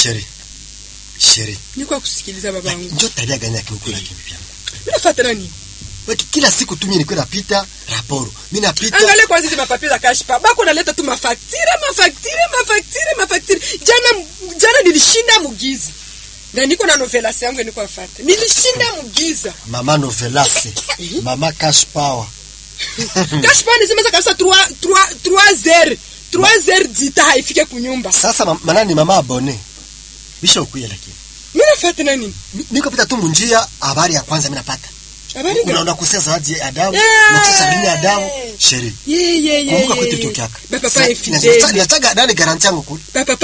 Sheri. Sheri. Niko kusikiliza babangu. Njoo tabia gani yake huko lakini pia. Mimi nafuata nani? Waki kila siku tu mimi niko napita raporo. Mimi napita. Angalia kwanza hizi mapapie za cash pa. Bako naleta tu mafaktire, mafaktire, mafaktire, mafaktire. Jana jana nilishinda mugiza. Na niko na novelas yangu niko afuata. Nilishinda mugiza. Mama Novelase. Mama Cash Power. Cash pa nisemeza kabisa 3 3 3 0. 3 0 dita haifike kunyumba. Sasa ma- manani mama abone. Bisha ukuya lakini. Mimi nafuata nani? Mi- Niko pita tu munjia habari ya kwanza mimi napata. Habari gani? Unaona kusia zawadi ya Adamu. Yeah. Na sasa sabini ya Adamu. Sheri. Ye ye ye. Kumbuka kwetu tukiaka. Papa pa Sasa, infidele. Nachaga nani garanti yangu kule. Papa